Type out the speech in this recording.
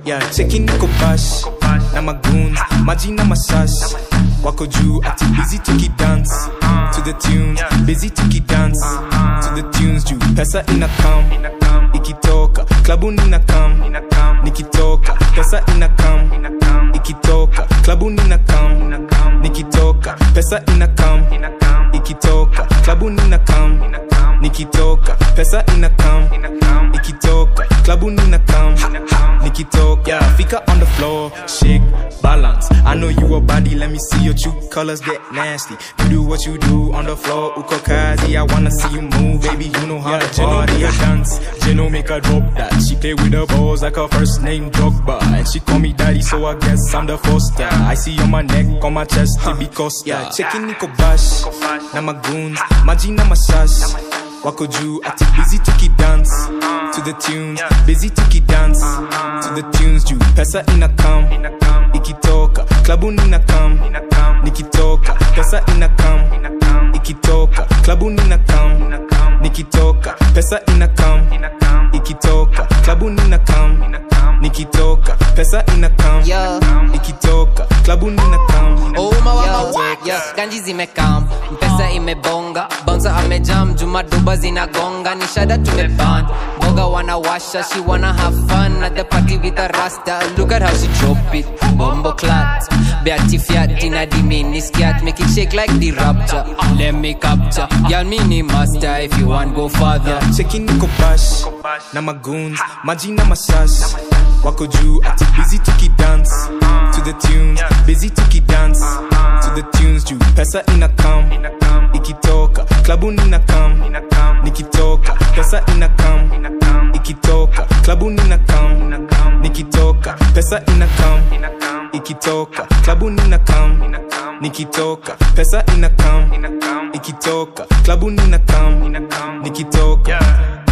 yeah, cheki niko bash na magoons maji na mashash wako juu ati busy tukidance to the tunes busy tukidance to the tunes juu pesa ina kam ikitoka klabu nina kam nikitoka pesa ina kam ikitoka klabu nina kam nikitoka pesa ina kam ikitoka klabu nina kam nikitoka pesa ina kam ikitoka klabu nina kam nikitoka yeah, fika on the floor shake balance i know you a body let me see your true colors get nasty you do what you do on the floor uko kazi i wanna see you move baby you know how to party a dance Jeno make her drop that she play with her balls like her first name Drogba and she call me daddy so i guess i'm the foster i see on my neck on my chest it be costa yeah, cheki niko bash na magoons maji na mashash wako juu ati busy tukidance to the tunes busy tukidance to the tunes juu pesa ina kam ikitoka klabu nina kam nikitoka pesa ina kam ikitoka klabu nina kam nikitoka pesa ina kam ikitoka klabu nina kam nikitoka pesa ina kam Yo. ikitoka klabu nina kam Yo, yo, ganji zimekam mpesa imebonga bonza amejam juma duba zinagonga ni shada tumeban boga wanawasha she wanna have fun at the party with a rasta look at how she drop it bombo clat beati fiat in a dimini skiat make it shake like the rapture let me capture y'all mini master if you want go further cheki niko bash na magoons maji na mashash wako juu ati busy tukidance to the tunes busy tukidance to the tunes juu pesa ina kam ikitoka klabu nina kam nikitoka pesa ina kam ikitoka klabu nina kam nikitoka pesa ina kam ikitoka klabu nina kam nikitoka pesa ina kam ikitoka klabu nina kam nikitoka